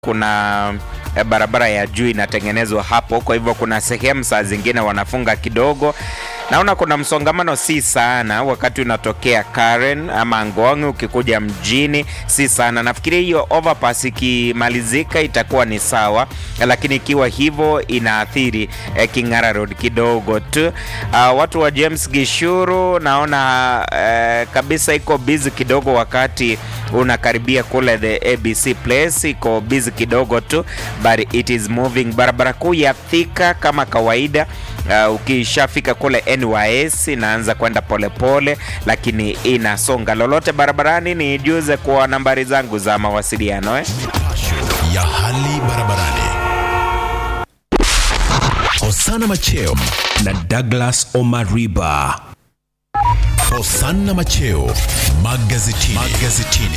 kuna eh, barabara ya juu inatengenezwa hapo, kwa hivyo kuna sehemu saa zingine wanafunga kidogo. Naona kuna msongamano si sana wakati unatokea Karen ama Ngong ukikuja mjini, si sana. Nafikiri hiyo overpass ikimalizika itakuwa ni sawa, lakini ikiwa hivyo inaathiri eh, King'ara Road kidogo tu. Uh, watu wa James Gishuru naona eh, kabisa iko busy kidogo wakati unakaribia kule the ABC place, iko busy kidogo tu but it is moving. Barabara kuu ya Thika kama kawaida Uh, ukishafika kule NYS inaanza kwenda polepole, lakini inasonga. Lolote barabarani ni juze kwa nambari zangu za mawasiliano eh? ya hali barabarani. Hosana Macheo na Douglas Omariba. Hosana Macheo magazetini. magazetini.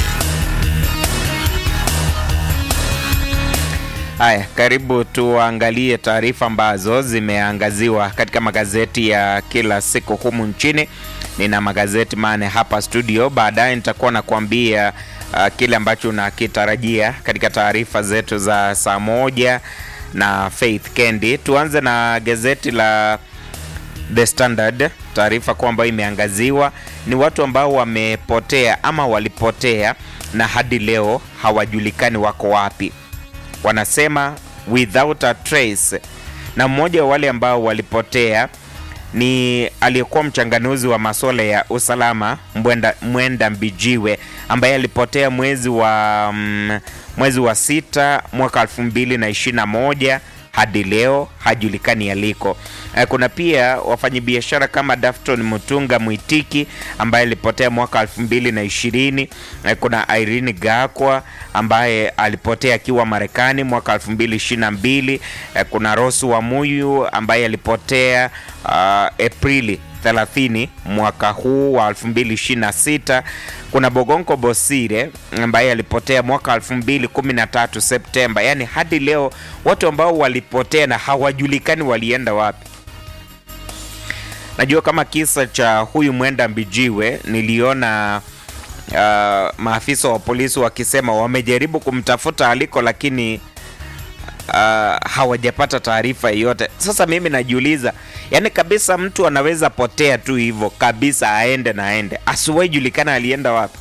Haya, karibu tuangalie taarifa ambazo zimeangaziwa katika magazeti ya kila siku humu nchini. Nina magazeti mane hapa studio, baadaye nitakuwa nakuambia uh, kile ambacho unakitarajia katika taarifa zetu za saa moja na Faith Kendi. Tuanze na gazeti la The Standard. Taarifa kwamba imeangaziwa ni watu ambao wamepotea ama walipotea na hadi leo hawajulikani wako wapi wanasema without a trace, na mmoja wa wale ambao walipotea ni aliyekuwa mchanganuzi wa masuala ya usalama Mwenda, Mwenda Mbijiwe ambaye alipotea mwezi wa mm, mwezi wa sita mwaka elfu mbili na ishirini na moja hadi leo hajulikani aliko. Eh, Kuna pia wafanyabiashara kama Dafton Mutunga Mwitiki ambaye alipotea mwaka elfu mbili na ishirini. Eh, Kuna Irene Gakwa ambaye alipotea akiwa Marekani mwaka elfu mbili ishirini na mbili. Eh, Kuna Rosu wa Muyu ambaye alipotea uh, Aprili 30 mwaka huu wa 2026. Kuna Bogonko Bosire ambaye alipotea mwaka 2013 Septemba. Yaani hadi leo watu ambao walipotea na hawajulikani walienda wapi. Najua kama kisa cha huyu Mwenda Mbijiwe niliona uh, maafisa wa polisi wakisema wamejaribu kumtafuta aliko lakini uh, hawajapata taarifa yoyote. Sasa mimi najiuliza, yani kabisa mtu anaweza potea tu hivyo kabisa, aende na aende, asiwahi julikana alienda wapi.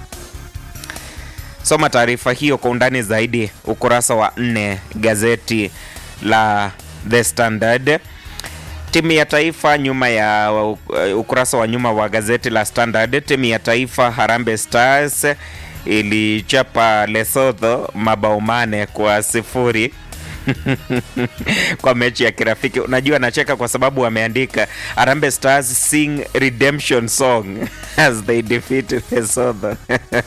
Soma taarifa hiyo kwa undani zaidi ukurasa wa nne gazeti la The Standard. Timu ya taifa nyuma ya uh, ukurasa wa nyuma wa gazeti la Standard, timu ya taifa Harambee Stars ilichapa Lesotho mabao mane kwa sifuri kwa mechi ya kirafiki. Unajua, nacheka kwa sababu wameandika Harambee Stars sing redemption song as they defeat Lesotho.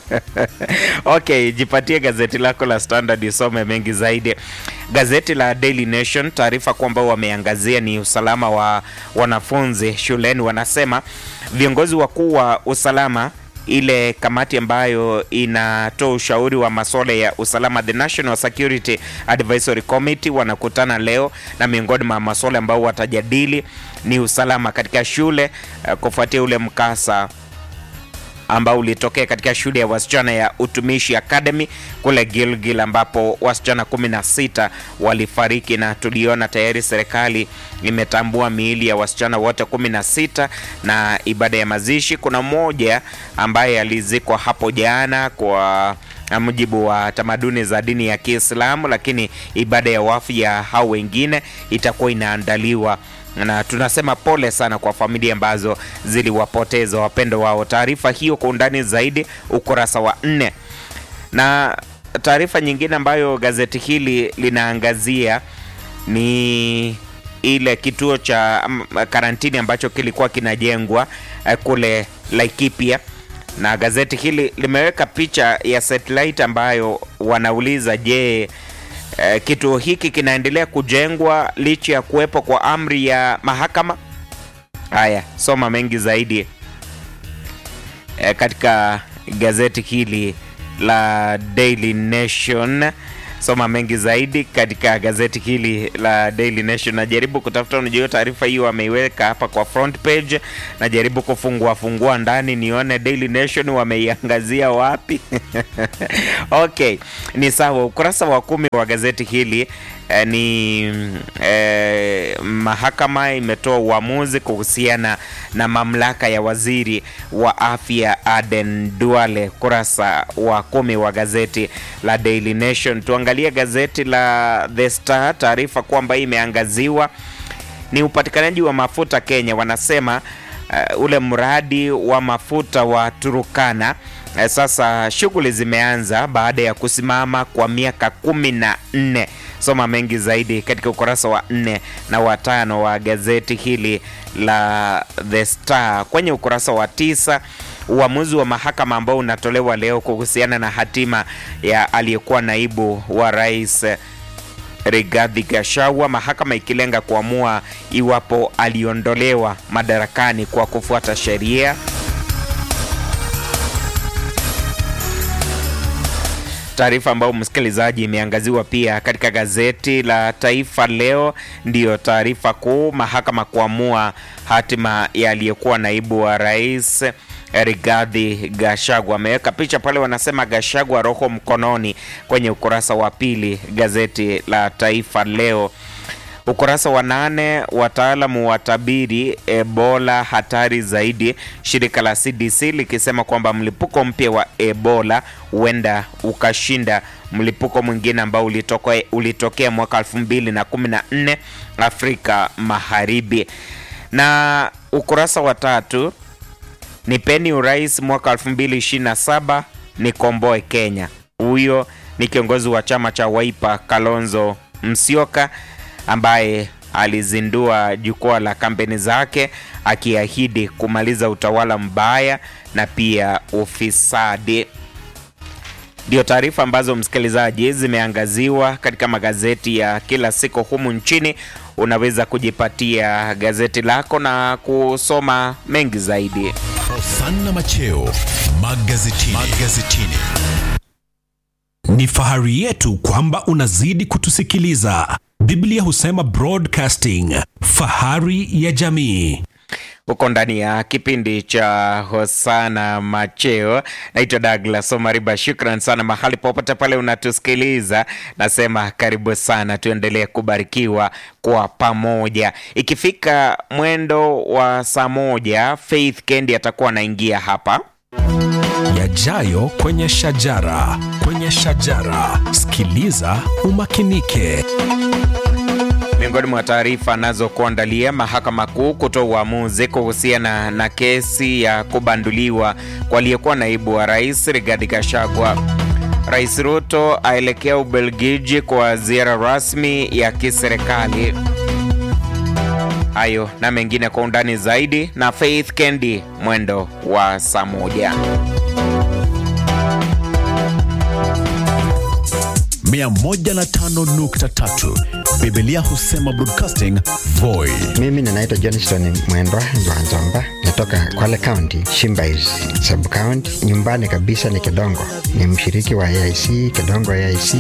Okay, jipatie gazeti lako la Standard isome mengi zaidi. Gazeti la Daily Nation, taarifa kwamba wameangazia ni usalama wa wanafunzi shuleni. Wanasema viongozi wakuu wa usalama ile kamati ambayo inatoa ushauri wa masuala ya usalama, the National Security Advisory Committee, wanakutana leo na miongoni mwa masuala ambayo watajadili ni usalama katika shule uh, kufuatia ule mkasa ambao ulitokea katika shule ya wasichana ya Utumishi Academy kule Gilgil ambapo wasichana 16 walifariki, na tuliona tayari serikali imetambua miili ya wasichana wote 16 na ibada ya mazishi. Kuna mmoja ambaye alizikwa hapo jana kwa mujibu wa tamaduni za dini ya Kiislamu, lakini ibada ya wafu ya hao wengine itakuwa inaandaliwa na tunasema pole sana kwa familia ambazo ziliwapoteza wapendo wao. Taarifa hiyo kwa undani zaidi ukurasa wa nne. Na taarifa nyingine ambayo gazeti hili linaangazia ni ile kituo cha um, karantini ambacho kilikuwa kinajengwa uh, kule Laikipia, na gazeti hili limeweka picha ya satellite ambayo wanauliza je, Eh, kituo hiki kinaendelea kujengwa licha ya kuwepo kwa amri ya mahakama. Haya, soma mengi zaidi eh, katika gazeti hili la Daily Nation. Soma mengi zaidi katika gazeti hili la Daily Nation. Najaribu kutafuta, unajua taarifa hiyo wameiweka hapa kwa front page. Najaribu kufungua fungua ndani nione Daily Nation wameiangazia wapi. Okay, ni sawa. Ukurasa wa kumi wa gazeti hili eh, ni eh, mahakama imetoa uamuzi kuhusiana na mamlaka ya waziri wa afya Aden Duale. Kurasa wa kumi wa gazeti la Daily Nation. Tuangalie gazeti la The Star, taarifa kwamba imeangaziwa ni upatikanaji wa mafuta Kenya. Wanasema uh, ule mradi wa mafuta wa Turukana uh, sasa shughuli zimeanza baada ya kusimama kwa miaka kumi na nne. Soma mengi zaidi katika ukurasa wa nne na wa tano wa gazeti hili la The Star. Kwenye ukurasa wa tisa uamuzi wa mahakama ambao unatolewa leo kuhusiana na hatima ya aliyekuwa naibu wa rais Rigathi Gachagua, mahakama ikilenga kuamua iwapo aliondolewa madarakani kwa kufuata sheria. Taarifa ambayo msikilizaji imeangaziwa pia katika gazeti la Taifa Leo ndiyo taarifa kuu, mahakama kuamua hatima ya aliyekuwa naibu wa rais Rigathi Gachagua. Ameweka picha pale, wanasema Gachagua roho mkononi, kwenye ukurasa wa pili gazeti la Taifa Leo. Ukurasa wa nane, wataalamu watabiri Ebola hatari zaidi, shirika la CDC likisema kwamba mlipuko mpya wa Ebola huenda ukashinda mlipuko mwingine ambao ulitokea, ulitokea mwaka 2014 Afrika Magharibi. Na ukurasa wa tatu nipeni urais mwaka 2027 nikomboe Kenya. Huyo ni kiongozi wa chama cha Wiper Kalonzo Musyoka ambaye alizindua jukwaa la kampeni zake akiahidi kumaliza utawala mbaya na pia ufisadi. Ndio taarifa ambazo msikilizaji zimeangaziwa katika magazeti ya kila siku humu nchini. Unaweza kujipatia gazeti lako na kusoma mengi zaidi. Hosanna Macheo magazetini. magazetini. Ni fahari yetu kwamba unazidi kutusikiliza. Biblia husema broadcasting, fahari ya jamii. huko ndani ya kipindi cha Hosana Macheo. Naitwa Douglas Omariba, shukran sana mahali popote pale unatusikiliza. Nasema karibu sana, tuendelee kubarikiwa kwa pamoja. Ikifika mwendo wa saa moja, Faith Kendi atakuwa anaingia hapa Yajayo kwenye shajara, kwenye shajara. Sikiliza umakinike. Miongoni mwa taarifa anazokuandalia, mahakama kuu kutoa uamuzi kuhusiana na kesi ya kubanduliwa kwa aliyekuwa naibu wa rais Rigathi Gachagua. Rais Ruto aelekea Ubelgiji kwa ziara rasmi ya kiserikali. Hayo na mengine kwa undani zaidi na Faith Kendi mwendo wa saa moja. 105.3 Biblia husema broadcasting Voi. Mimi ninaitwa Johnston Mwendwa Nzwanzomba, natoka Kwale County, Shimbais sub county. Nyumbani kabisa ni Kedongo, ni mshiriki wa AIC Kedongo AIC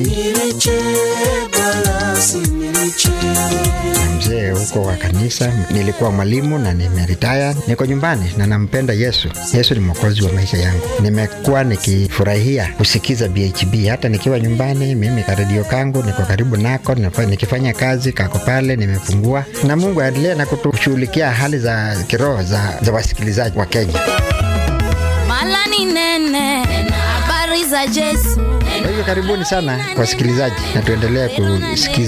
na mzee huko wa kanisa. Nilikuwa mwalimu na nimeritaya, niko nyumbani na nampenda Yesu. Yesu ni mwokozi wa maisha yangu. Nimekuwa nikifurahia kusikiza BHB hata nikiwa nyumbani. Mimi karedio kangu niko karibu nako, nafa- nikifanya kazi kako pale, nimefungua na Mungu aendelee na kutushughulikia hali za kiroho za, za wasikilizaji wa Kenya. Mala ni nene, habari za Yesu. Kwa hivyo karibuni sana wasikilizaji, na tuendelee kusikiza